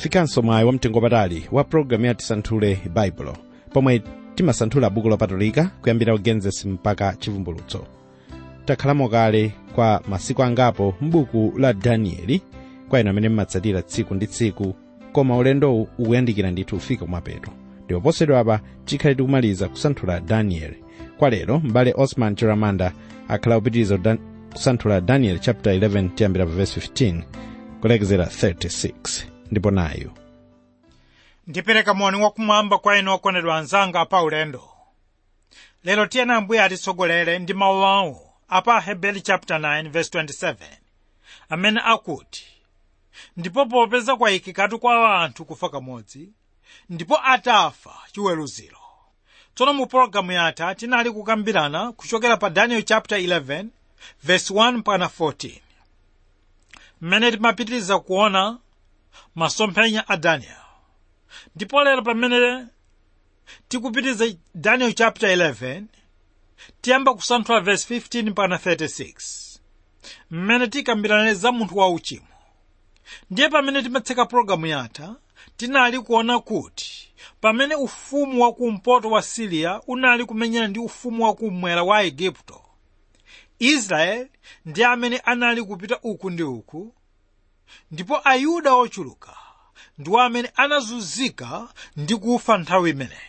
wafikanso mwayi wamtengo patali wa pologalamu ya tisanthule baibulo pomwe timasanthula buku lopatulika kuyambira ugenesis mpaka chivumbulutso takhalamo kale kwa masiku angapo m'buku la danieli kwa inu amene mmatsatira tsiku ndi tsiku koma ulendowu ukuyandikira ndithu ufika kumapeto ndipo posachedwa apa tikhale tikumaliza kusanthula danieli kwa lero m'bale osman chiramanda akhala kupitiriza Dan- kusanthula daniel chapter 11 tiyambira pa verse 15 kulekezera 36 ndipo nayu ndipereka moni wakumwamba kwa inu okondedwa anzanga pa ulendo lero tiyeni ambuye atitsogolere ndi mawu awo apa hebeli chapter 9 verse 27 amene akuti ndipo popeza kwayikikatu kwa anthu kufa kamodzi ndipo atafa chiweruziro tsono mu pologalamu yatha tinali kukambirana kuchokera pa daniel chapter 11 verse 1 mpaka 14 mmene timapitiriza kuona masomphenya a daniel ndipo lero pamene tikupitiriza daniel chapter 11 tiyamba kusanthula verse 15 mpaka 36 mmene tikambirane za munthu wa uchimo ndiye pamene timatseka pologalamu yatha tinali kuona kuti pamene ufumu wakumpoto wa siriya unali kumenyana ndi ufumu wakummwera wa igupto israeli ndi amene anali kupita uku ndi uku ndipo ayuda ochuluka ndiwo amene anazunzika ndi kufa nthawi imeneyi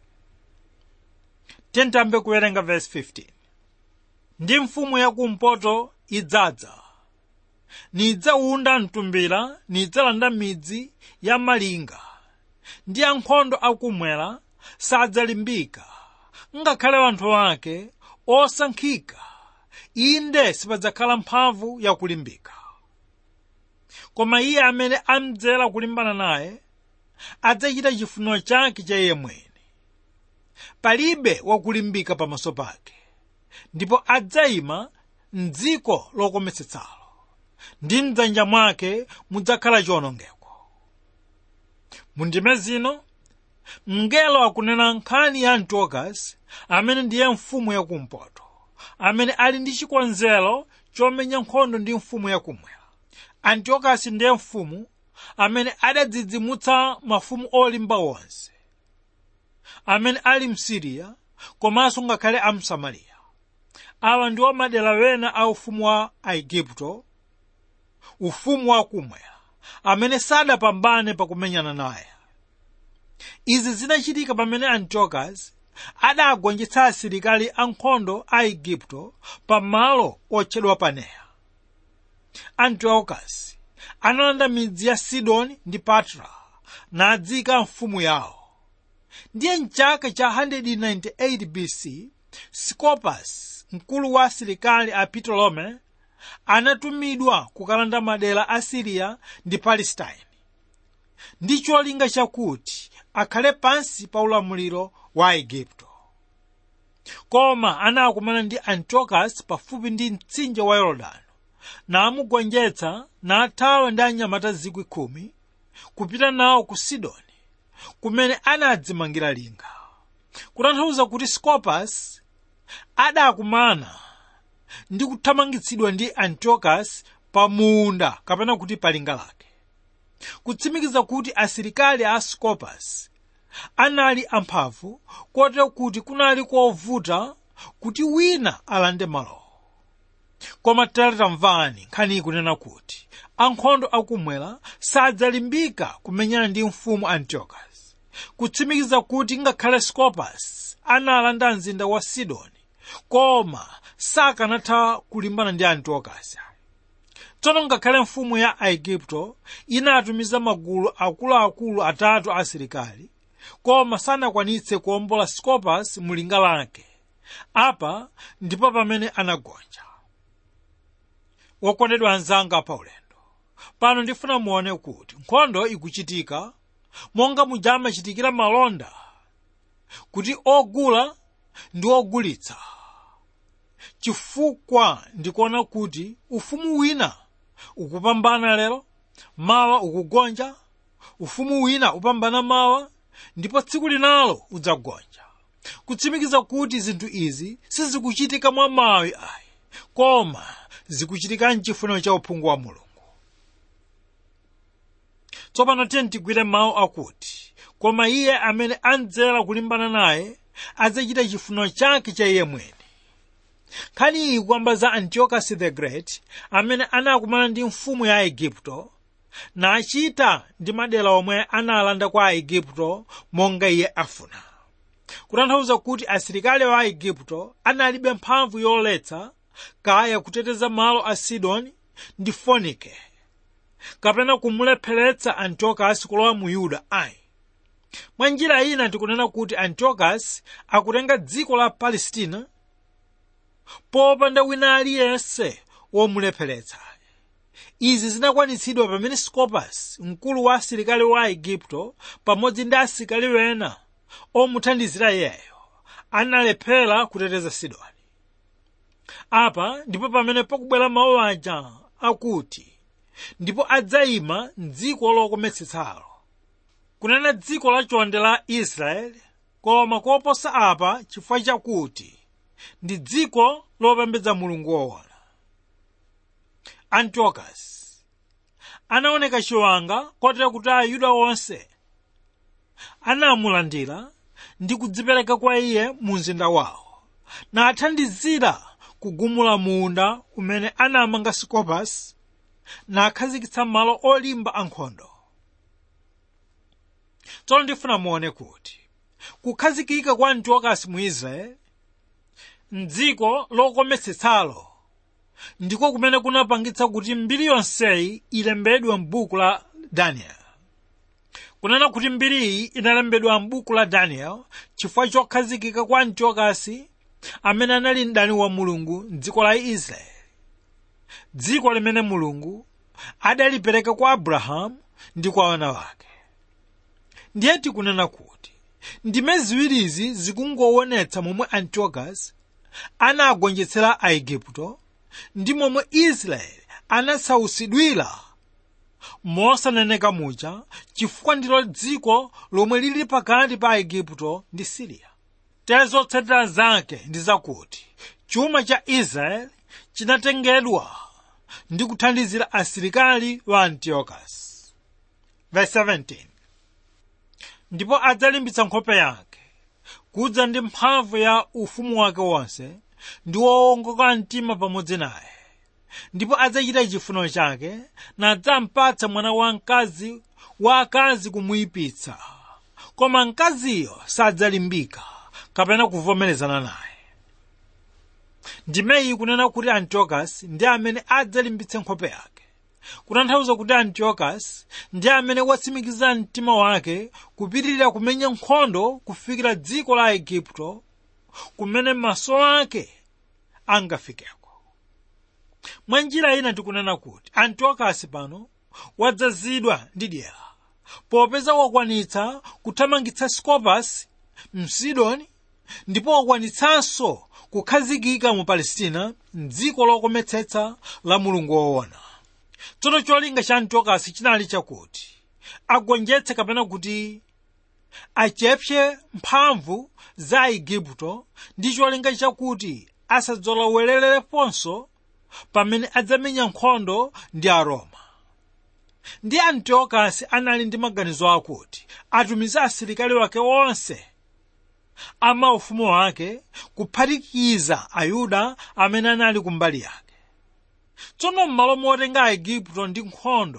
tiyambe kuwerenga verse 15 ndi mfumu yakumpoto idzadza nidzawunda mtumbira nidzalanda midzi ya malinga ndi ankhondo akumwera sadzalimbika ngakhale anthu ake osankhika inde sipadzakhala mphamvu yakulimbika koma iye amene amdzera kulimbana naye adzachita chifuniro chake cha iye mwini palibe wakulimbika pamaso pake ndipo adzayima mdziko lokometsetsalo ndi mdzanja mwake mudzakhala chiwonongeko mundime zino mngelo akunena nkhani ya antiokas amene ndiye mfumu yakumpoto amene ali ndi chikonzero chomenya nkhondo ndi mfumu yakumwera antiokas ndiye mfumu amene adadzidzimutsa mafumu olimba onse amene ali msiriya komanso ngakhale a msamariya awa ndiwo madera wena a ufumu wa aigupto ufumu wakumwera amene sadapambane pakumenyana naye izi zinachitika pamene antiokas adagonjetsa asilikali ankhondo a igupto pamalo otchedwa paneya antiokas analanda midzi ya sidoni ndi patra nadzika mfumu yawo ndiye mchaka cha 198 bc scopas mkulu wa asilikali a ptolemy anatumidwa kukalanda madera a siriya ndi palestine ndi cholinga chakuti akhale pansi pa ulamuliro wa igupto koma anakumana ndi antiokas pafupi ndi mtsinje wa yorodani namugonjetsa nathawa ndi anyamata zikwi khumi kupita nawo ku sidoni kumene anadzimangira linga kutanthauza kuti scopas adakumana ndi kuthamangitsidwa ndi antiokas pa munda kapena kuti pa linga lake kutsimikiza kuti asilikali a scopas anali amphamvu kotero kuti kunali kovuta kuti wina alande malowo koma tamvani nkhani ikunena kuti ankhondo akumwera sadzalimbika kumenyana ndi mfumu antiokas kutsimikiza kuti ngakhale scopas analanda mzinda wa sidoni koma sakanatha kulimbana ndi antiokas tsono ngakhale mfumu ya aigupto inatumiza magulu akuluakulu atatu a asilikali koma sanakwanitse kuwombola scopas mulinga lake apa ndipo pamene anagonja wokondedwa anzanga pa ulendo pano ndifuna muone kuti nkhondo ikuchitika monga muja amachitikira malonda kuti ogula ndi ogulitsa chifukwa ndikuona kuti ufumu wina ukupambana lero mawa ukugonja ufumu wina upambana mawa ndipo tsiku linalo udzagonja kutsimikiza kuti zinthu izi sizikuchitika mwa mawi ayi koma zikuchitika mchifuniro cha uphungu wa mulungu tsopano tiye tigwire mawu akuti koma iye amene anzera kulimbana naye adzachita chifuniro chake cha iye mwini nkhani iyi kwamba za antiochus the great amene anakumana ndi mfumu ya aigupto nachita ndi madera omwe analanda kwa aigupto monga iye afuna kutanthauza kuti asilikali wa aigupto analibe mphamvu yoletsa kaya kuteteza malo a sidoni ndi fonike kapena kumulepheretsa antiochus kulowa mu yuda ayi mwa njira ina tikunena kuti antiochus akutenga dziko la palestina popanda wina aliyense womulepheretsa izi zinakwanitsidwa pamene scopas mkulu wa asilikali wa aigupto pamodzi ndi asilikali wena omuthandizira iyeyo analephera kuteteza sidoni apa ndipo pamene pakubwera mawu aja akuti ndipo adzayima m'dziko lokometsetsalo kunena dziko lachonde la israeli koma koposa apa chifukwa chakuti ndi dziko lopembedza mulungu woona antiochus anaoneka chiwanga kotera kuti ayuda onse anamulandira ndi kudzipereka kwa iye mu mzinda wawo nathandizira kugumula munda umene anamanga scopas nakhazikitsa malo olimba ankhondo tsono ndifuna muone kuti kukhazikika kwa antiochus mu israeli mdziko lokometsetsalo ndiko kumene kunapangitsa kuti mbiri yonseyi ilembedwe m'buku la daniel kunena kuti mbiriyi inalembedwa m'buku la daniel chifukwa chokhazikika kwa antiochus amene anali mdani wa mulungu m'dziko la israeli dziko limene mulungu adalipereka kwa abrahamu ndi kwa wana wake ndiye tikunena kuti ndime ziwirizi zikungowonetsa momwe antiochus anagonjetsera aigupto ndi momwe israeli anasautsidwira mosaneneka muja chifukwa ndilo dziko lomwe lili pakati pa aigupto ndi siriya tere zotsatira zake ndi zakuti chuma cha israeli chinatengedwa ndi kuthandizira asilikali wa antiochus verse 17 ndipo adzalimbitsa nkhope yake kudza ndi mphamvu ya ufumu wake wonse ndi wowongoka mtima pamodzi naye ndipo adzachita chifuniro chake nadzampatsa mwana wamkazi wa akazi kumuyipitsa koma mkaziyo sadzalimbika kapena kuvomerezana naye ndimeyi kunena kuti antiochus ndi amene adzalimbitse nkhope yake kutanthauza kuti antiochus ndi amene watsimikiza mtima wake kupitirira kumenya nkhondo kufikira dziko la aigupto kumene maso ake angafikeko mwa njira ina tikunena kuti antiochus pano wadzazidwa ndi dyera popeza wakwanitsa kuthamangitsa scopas msidoni ndipo wakwanitsanso kukhazikika mu palestina mdziko lokometsetsa la mulungu woona tsono cholinga cha antiochus chinali chakuti agonjetse kapena kuti achepse mphamvu za aigupto ndi cholinga chakuti asadzolowerereponso pamene adzamenya nkhondo ndi aroma ndi antiochus anali ndi maganizo akuti atumize asilikali wake onse amaufumu wake kuphatikiza ayuda amene anali kumbali yake tsono m'malo motenga aigupto ndi nkhondo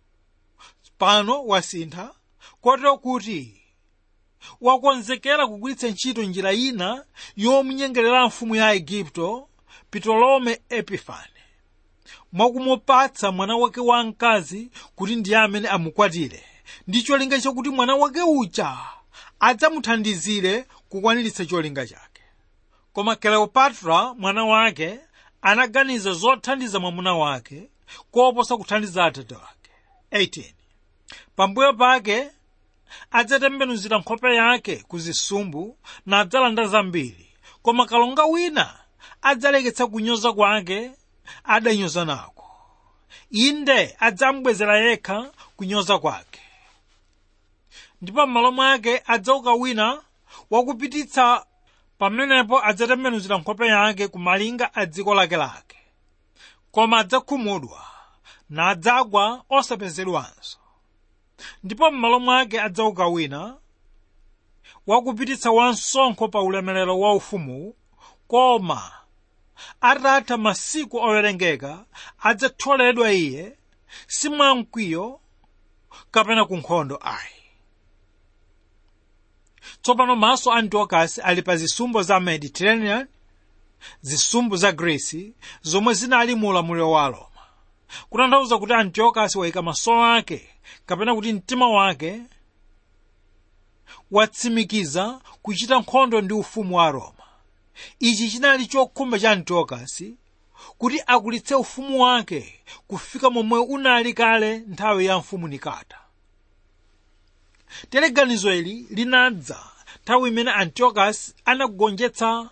pano wasintha kotero kuti wakonzekera kugwiritsa ntchito njira ina yomunyengerera mfumu ya aigupto ptolome epifane mwakumupatsa mwana wake wamkazi kuti ndiye amene amukwatire ndi cholinga chakuti mwana wake uja adzamuthandizire kukwaniritsa cholinga chake koma kleopatra mwana wake anaganiza zothandiza mwamuna wake koposa kuthandiza atate wake 18 pambuyo pake adzatembenuzira nkhope yake ku zisumbu nadzalanda zambiri koma kalonga wina adzaleketsa kunyoza kwake adanyoza nako inde adzamubwezera yekha kunyoza kwake ndipo m'malo mwake adzauka wina wakupititsa pamenepo adzatembenuzira nkhope yake ku malinga a dziko lakelake koma adzakhumudwa nadzagwa osapezedwanso ndipo m'malo mwake adzauka wina wakupititsa wansonkho pa ulemerero wa ufumuwu koma atatha masiku owerengeka adzatholedwa iye si mwamkwiyo kapena ku nkhondo ayi tsopano maso a antiochus ali pa zisumbu za mediterranean zisumbu za greece zomwe zinali mu ulamuliro wa roma kutanthauza kuti antiochus wayika maso ake kapena kuti mtima wake watsimikiza kuchita nkhondo ndi ufumu wa roma ichi chinali chokhumba cha antiochus kuti akulitse ufumu wake kufika momwe unali kale nthawi ya mfumu nikata tere ganizo ili linadza nthawi imene antiochus anagonjetsa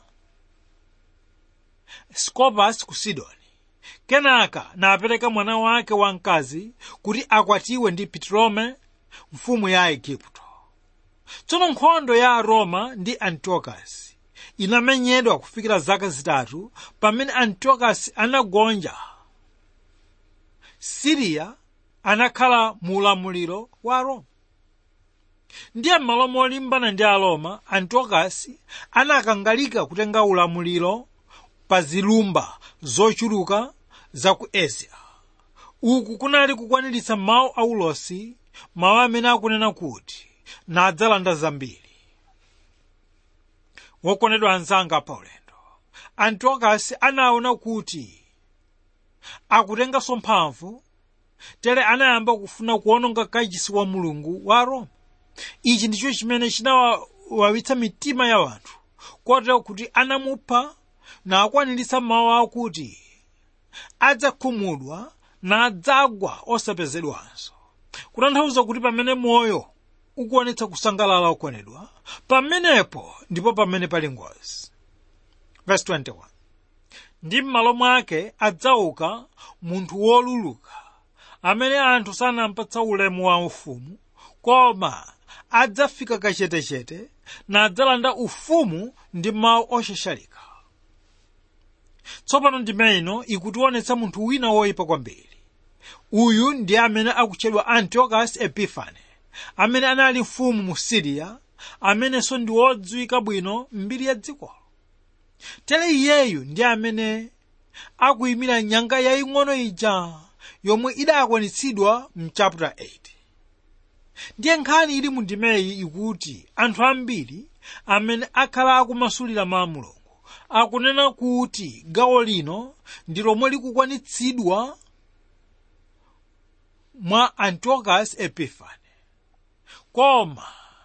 scopas ku sidoni kenaka napereka mwana wake wamkazi kuti akwatiwe ndi ptolemy mfumu ya igupto tsono nkhondo ya roma ndi antiochus inamenyedwa kufikira zaka zitatu pamene antiochus anagonja siriya anakhala mu ulamuliro wa roma ndiye m'malo molimbana ndi aroma antiochus anakangalika kutenga ulamuliro pa zilumba zochuluka za ku asia uku kunali kukwaniritsa mawu a ulosi mawu amene akunena kuti nadzalanda zambiri wokondedwa anzanga pa ulendo antiochus anaona kuti akutenganso mphamvu tere anayamba kufuna kuononga kachisi wa mulungu wa roma ichi ndicho chimene chinawawitsa mitima ya wanthu kotero kuti anamupha na akwaniritsa mawu akuti adzakhumudwa nadzagwa osapezedwanso kutanthauza kuti pamene moyo ukuonetsa kusangalala okondedwa pamenepo ndipo pamene pali ngozi verse 21 ndi m'malo mwake adzauka munthu woluluka amene anthu sanampatsa ulemu wa ufumu koma adzafika kachetechete nadzalanda ufumu ndi mawu oshashalika tsopano ndime ino ikutionetsa munthu wina woyipa kwambiri uyu ndi amene akutchedwa antiochus epifane amene anali mfumu mu siriya amenenso ndi wodziwika bwino mbiri ya dzikolo tere iyeyu ndi amene akuyimira nyanga yaying'ono ija yomwe idakwanitsidwa mu chapter 8 ndiye nkhani ili mu ndimeyi ikuti anthu ambiri amene akhala akumasulira mawu a mulungu akunena kuti gawo lino ndi lomwe likukwanitsidwa mwa antiochus epifane koma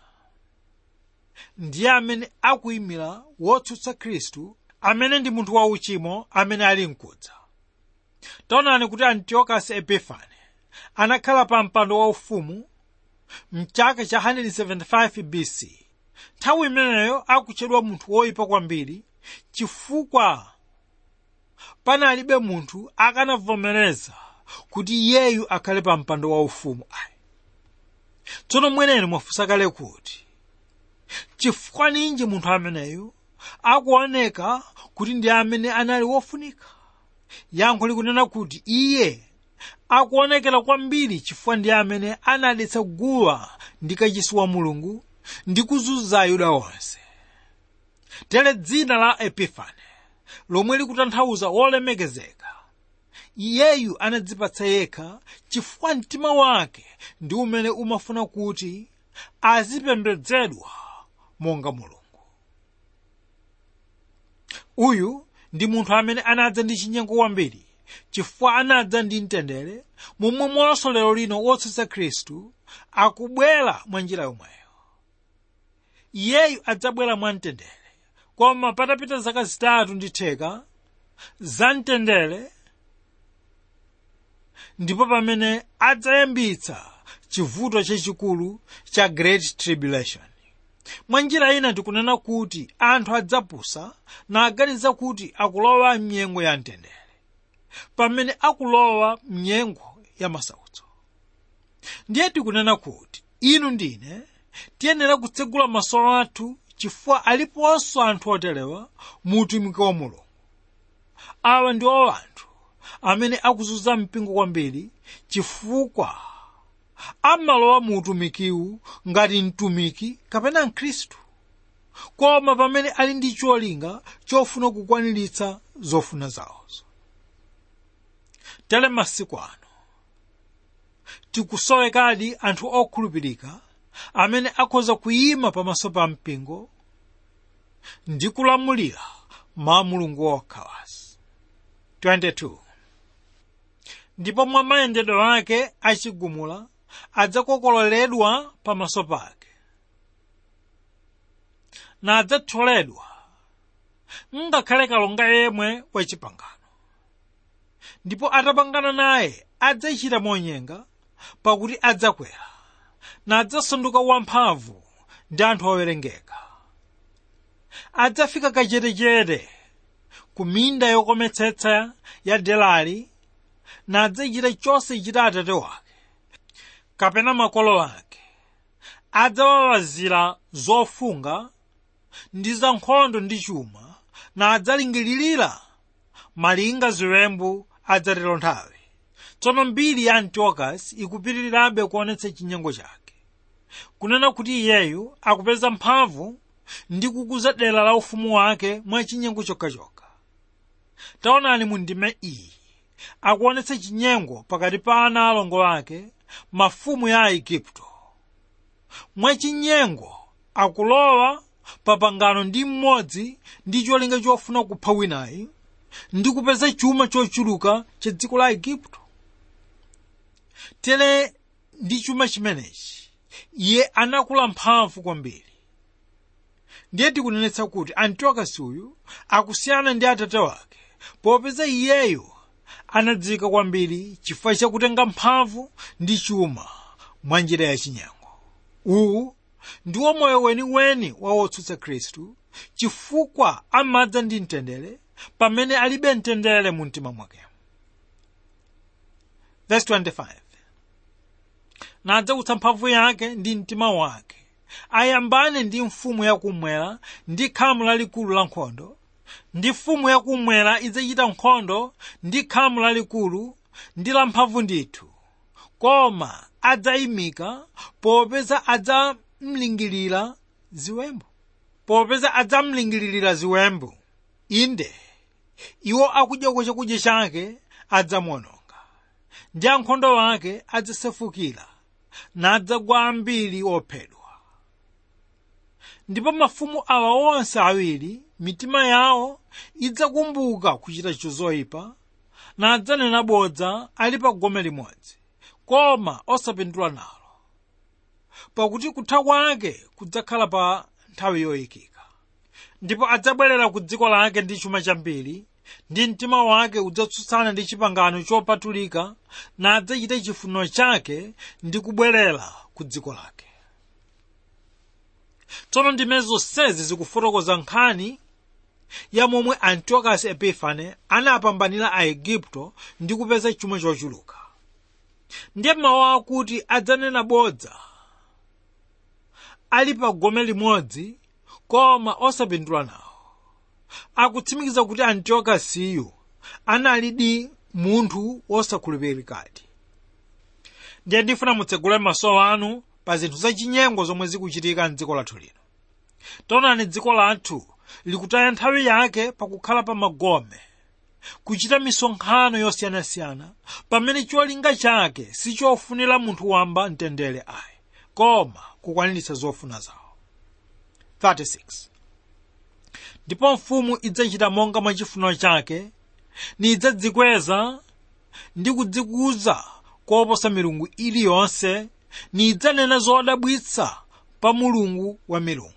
ndiye amene akuyimira wotsutsa khristu amene ndi munthu wauchimo amene ali mkudza taonani kuti antiochus epifane anakhala pa mpando waufumu mchaka cha 175 bc nthawi imeneyo akutchedwa munthu woyipa kwambiri chifukwa panalibe munthu akanavomereza kuti iyeyu akhale pa mpando waufumu ayi tsono mweneni mwafunsa kale kuti chifukwa ninji munthu ameneyu akuoneka kuti ndi amene anali wofunika yankho likunena kuti iye akuonekera kwambiri chifukwa ndi amene anadetsa guwa ndi kachisi wa mulungu ndi kuzunza ayuda onse tere dzina la epifane lomwe likutanthauza wolemekezeka iyeyu anadzipatsa yekha chifukwa mtima wake ndi umene umafuna kuti azipembedzedwa monga mulungu uyu ndi munthu amene anadza ndi chinyengo kwambiri chifukwa anadza ndi mtendere momwe monso lero lino wotsutsa khristu akubwera mwa njira yomweyo iyeyu adzabwera mwa mtendere koma patapita zaka zitatu ndi theka za mtendere ndipo pamene adzayambitsa chivuto chachikulu cha great tribulation mwa njira ina tikunena kuti anthu adzapusa naganiza kuti akulowa mnyengo ya mtendere pamene akulowa mnyengo ya masautso ndiye tikunena kuti inu ndine tiyenera kutsegula maso athu chifukwa aliponso anthu oterewa mu utumiki wa mulungu awa ndiwo anthu amene akuzunza mpingo kwambiri chifukwa amalowa mu utumikiwu ngati mtumiki kapena mkhristu koma pamene ali ndi cholinga chofuna kukwaniritsa zofuna zawozo tere masiku ano tikusowekadi anthu okhulupirika amene akhoza kuyima pamaso pa mpingo ndi kulamulira mawu a mulungu wokhawazi 22 ndipo mwa mayendedwe ake achigumula adzakokololedwa pamaso pake nadzatholedwa ngakhale kalonga yemwe wachipangano ndipo atapangana naye adzachita monyenga pakuti adzakwera nadzasanduka wamphamvu ndi anthu owerengeka adzafika kachetechete ku minda yokometsetsa ya delali nadzachita chonse chita atate wake kapena makolo ake adzawawazira zofunga ndi za nkhondo ndi chuma nadzalingilirira malinga ziwembu adzatero nthawi tsono mbiri ya antiochus ikupitirirabe kuonetsa chinyengo chake kunena kuti iyeyu akupeza mphamvu ndi kukuza dera la ufumu wake mwa chinyengo chokhachokha taonani mu ndime iyi akuonetsa chinyengo pakati pa ana alongo ake mafumu ya aigupto mwachinyengo akulowa papangano ndi mmodzi ndi cholinga chofuna kupha winayi ndi kupeza chuma chochuluka cha dziko la igupto tere ndi chuma chimenechi iye anakula mphamvu kwambiri ndiye tikunenetsa kuti antiokusi uyu akusiyana ndi atate wake popeza iyeyo anadziwika kwambiri chifukwa chakutenga mphamvu ndi chuma mwa njira yachinyengo uwu ndiwo moyo weniweni wa wotsutsa khristu chifukwa amadza ndi mtendere pamene alibe mtendere mu mtima mwake verse 25 nadzakutsa mphamvu yake ndi mtima wake ayambane ndi mfumu yakummwera ndi khamu lalikulu la nkhondo ndi mfumu yakummwera idzachita nkhondo ndi khamu lalikulu ndi lamphamvu ndithu koma adzayimika popeza adzamlingirira ziwembu popeza adzamlingirira ziwembu inde iwo akudyako chakudya chake adzamuononga ndi ankhondo ake adzasefukira nadzagwa ambiri ophedwa ndipo mafumu awa onse awiri mitima yawo idzakumbuka kuchita chozoyipa nadzanena bodza ali pa gome limodzi koma osapindula nalo pakuti kutha kwake kudzakhala pa nthawi yoyikika ndipo adzabwerera ku dziko lake ndi chuma chambiri ndi mtima wake udzatsutsana ndi chipangano chopatulika nadzachita chifuniro chake ndi kubwerera ku dziko lake tsono ndime zonsezi zikufotokoza nkhani ya momwe antiochus epifane anapambanira aigupto ndi kupeza chuma chochuluka ndiye mawu akuti adzanena bodza ali pa gome limodzi koma osapindula nawo akutsimikiza kuti antiokusiyu analidi munthu wosakhulupirikadi ndiye ndifuna mutsegule maso anu pa zinthu zachinyengo zomwe zikuchitika mdziko lathu lino taonani dziko lathu likutaya nthawi yake pakukhala pa magome kuchita misonkhano yosiyanasiyana pamene cholinga chake sichofunira munthu wamba mtendere ayi koma kukwaniritsa zofuna zawo 36 ndipo mfumu idzachita monga mwa chifuniro chake nidzadzikweza ndi kudzikuza koposa milungu iliyonse nidzanena zodabwitsa pa mulungu wa milungu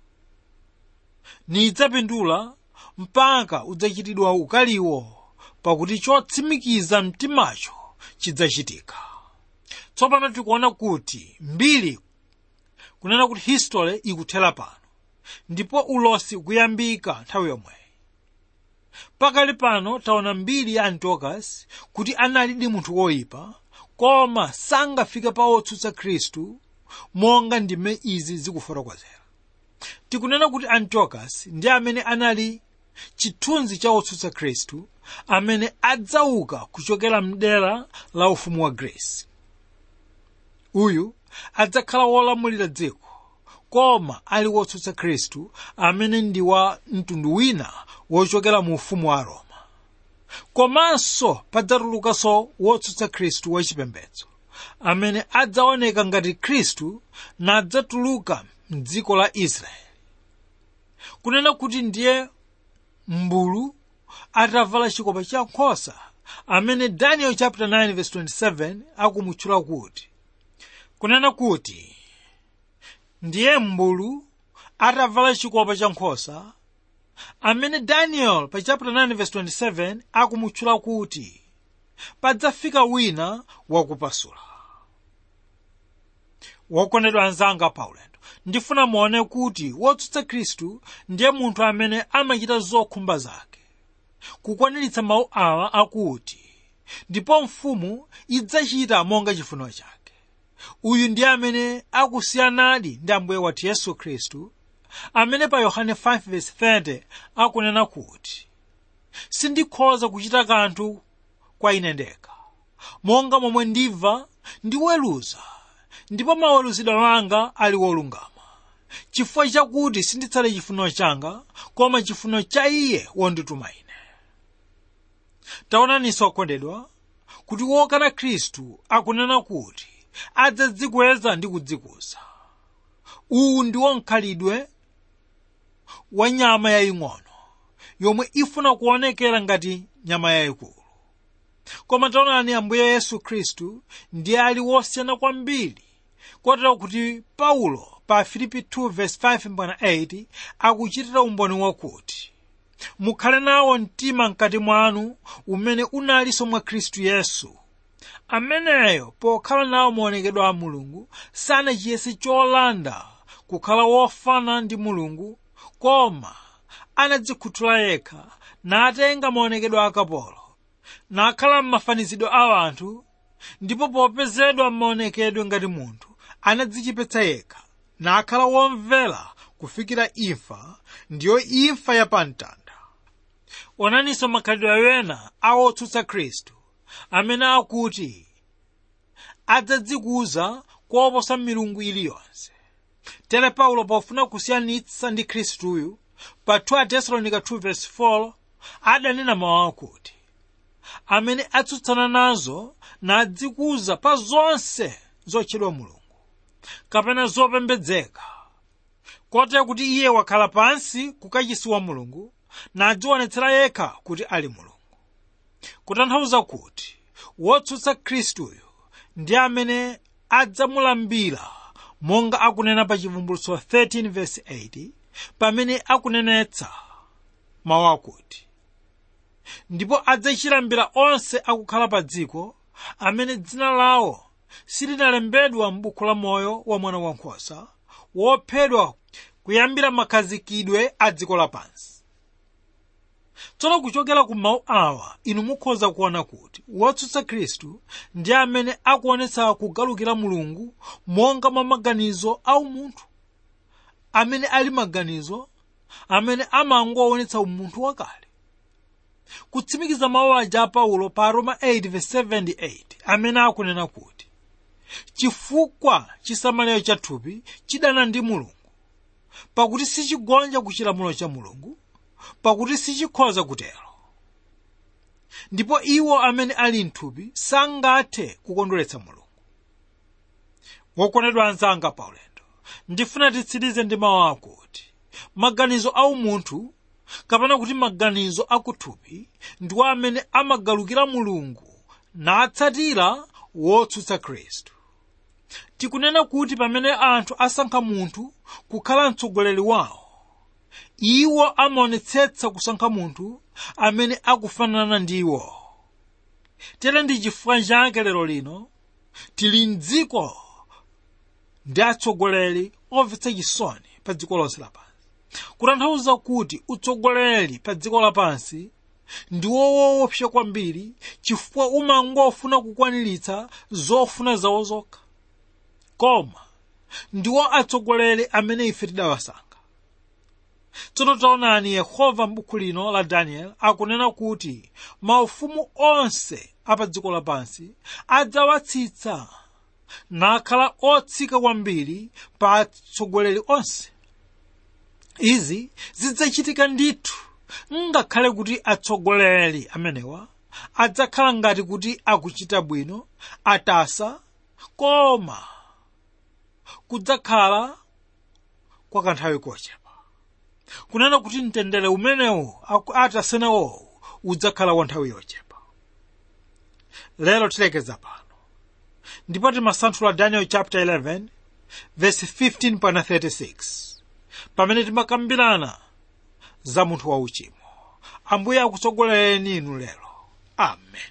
nidzapindula mpaka udzachitidwa ukaliwo pakuti chotsimikiza mtimacho chidzachitika tsopano tikuona kuti mbiri kunena kuti history ikuthera pano ndipo ulosi ukuyambika nthawi yomweyi pakali pano taona mbiri ya antiochus kuti analidi munthu woyipa koma sangafike pa otsutsa khristu monga ndime izi zikufotokozera tikunena kuti antiochus ndi amene anali chithunzi cha otsutsa khristu amene adzauka kuchokera mdera la ufumu wa grace uyu adzakhala wolamulira dziko koma ali wotsutsa khristu amene ndi wa mtundu wina wochokera mu ufumu wa roma komanso padzatulukanso wotsutsa khristu wachipembedzo amene adzaoneka ngati khristu nadzatuluka mdziko la israeli kunena kuti ndiye mbulu atavala chikopa cha nkhosa amene daniel chapter 9 verse 27 akumutchula kuti kunena kuti ndiye mbulu atavala chikopa cha nkhosa amene daniel pa chapter 9 verse 27 akumutchula kuti padzafika wina wakupasula wokondedwa anzanga paulendo ndifuna muone kuti wotsutsa khristu ndiye munthu amene amachita zokhumba zake kukwaniritsa mawu awa akuti ndipo mfumu idzachita monga chifuniro chake uyu ndiye amene akusiyanadi ndi ambuye wathu yesu khristu amene pa yohane 5:30 akunena kuti sindikhoza kuchita kanthu kwa ine ndekha monga momwe ndimva ndiweruza ndipo maweruzidwe anga ali wolungama chifukwa chakuti sinditsale chifuniro changa koma chifuniro cha iye wondituma ine taonaninso okondedwa kuti wokana khristu akunena kuti adzadzikweza ndi kudzikuza uwu ndiwo mkhalidwe wa nyama yaying'ono yomwe ifuna kuonekera ngati nyama yayikulu koma taonani ambuye yesu khristu ndiye ali wosiyana kwambiri kotero kuti paulo pa filipi 2:5-8 akuchitira umboni wakuti mukhale nawo mtima mkati mwanu umene unalinso mwa khristu yesu ameneyo pokhala nawo maonekedwe a mulungu sanachiyese cholanda kukhala wofana ndi mulungu koma anadzikhuthula yekha natenga maonekedwe a kapolo nakhala m'mafanizidwe a anthu ndipo popezedwa m'maonekedwe ngati munthu anadzichepetsa yekha nakhala womvera kufikira imfa ndiyo imfa yapamtanda onaninso makhalidwe ena awotsutsa khristu amene akuti adzadzikuza koposa milungu iliyonse tere paulo pofuna kusiyanitsa ndi khristuyu pa 2 tesalonika 2:4 adanena mawu akuti amene atsutsana nazo nadzikuza pa zonse zotchedwa mulungu kapena zopembedzeka kotero kuti iye wakhala pansi kukachisi wa mulungu nadzionetsera yekha kuti ali mulungu kutanthauza kuti wotsutsa khristuyo ndi amene adzamulambira monga akunena pa chivumbulutso 13:8 pamene akunenetsa mawu akuti ndipo adzachilambira onse akukhala pa dziko amene dzina lawo silinalembedwa m'buku la moyo wa mwana wankhosa wophedwa kuyambira makhazikidwe a dziko lapansi tsono kuchokera ku mawu awa inu mukhoza kuona kuti wotsutsa khristu ndi amene akuonetsa kugalukira mulungu monga mwa maganizo a umunthu amene ali maganizo amene amangoonetsa umunthu wakale kutsimikiza mawu aja a paulo pa roma 8:78 amene akunena kuti chifukwa chisamaliro cha thupi chidana ndi mulungu pakuti sichigonja ku chilamulo cha mulungu pakuti sichikhoza kutero ndipo iwo amene ali mthupi sangathe kukondweretsa mulungu wokondedwa anzanga paulendo ndifuna titsirize ndi mawu akuti maganizo a umunthu kapena kuti maganizo akuthupi ndiwo amene amagalukira mulungu natsatira wotsutsa khristu tikunena kuti pamene anthu asankha munthu kukhala mtsogoleri wawo iwo amaonetsetsa kusankha munthu amene akufanana ndi iwo tere ndi chifukwa chake lero lino tili mdziko ndi atsogoleri omvetsa chisoni pa dziko lonse lapansi kutanthauza kuti utsogoleri pa dziko lapansi ndiwo woopsa kwambiri chifukwa umangofuna kukwaniritsa zofuna zawo zokha koma ndiwo atsogoleri amene ife tidawasankha tsono taonani yehova m'buku lino la daniel akunena kuti maufumu onse apa dziko lapansi adzawatsitsa nakhala otsika kwambiri pa atsogoleri onse izi zidzachitika ndithu ngakhale kuti atsogoleri amenewa adzakhala ngati kuti akuchita bwino atasa koma kudzakhala kwa kanthawi kochepa kunena kuti mtendere umenewu atasenawo udzakhala wa nthawi yochepa lero tilekeza pano ndipo timasanthula daniel chapter 11 verse 15 pana 36 pamene timakambirana za munthu wauchimo ambuye akutsogolereni inu lero amen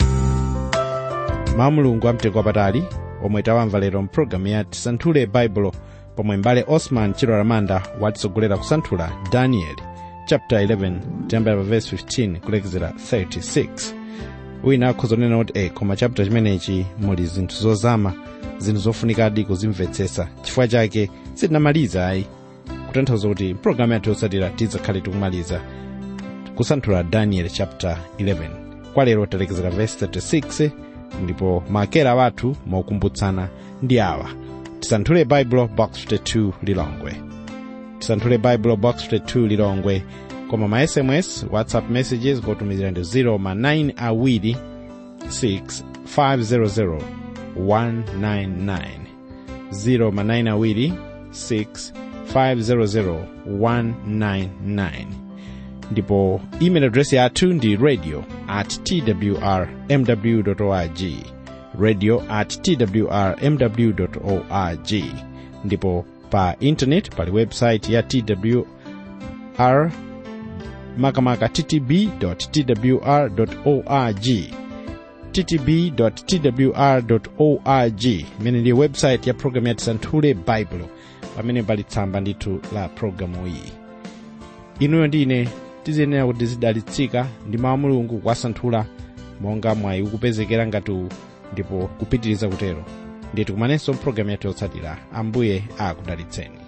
mawu mulungu amtengo wapatali omwe tawamva lero mpulogalamu ya tisanthule baibulo pomwe mbale osman chilo ramanda watitsogolera kusanthula daniel chapter 11 tiyambira pa verse 15 kulekezera 36 wina akhoza kunena kuti e koma chapter chimenechi muli zinthu zozama zinthu zofunikadi kuzimvetsetsa chifukwa chake sitinamaliza ayi kutanthauza kuti mpulogalamu yathu yotsatira tidzakhale tikumaliza kusanthula daniel chapter 11 kwa lero talekezera verse 36 ndipo makera wathu mokumbutsana ndi awa tisanthule baibulo box 52 lilongwe tisanthule baibulo box 52 lilongwe koma ma sms whatsapp messages kotumizira ndi 0 ma 9 awiri 6 500 199 0 ma 9 awiri 6 500 199 ndipo email address yathu ndi radio at twr mw org radio at twr mw org ndipo pa internet pali website ya twr makamaka ttb twr org ttb twr org imene ndi website ya programu ya tisanthule baibulo pamene pali tsamba ndithu la programu iyi inuyo ndine tiziyenera kuti zidalitsika ndi mawu mulungu kuwasanthula monga mwayi ukupezekera ngati uwu ndipo kupitiriza kutero ndiye tikumanenso mpulogalamu yathu yotsatira ambuye akudalitseni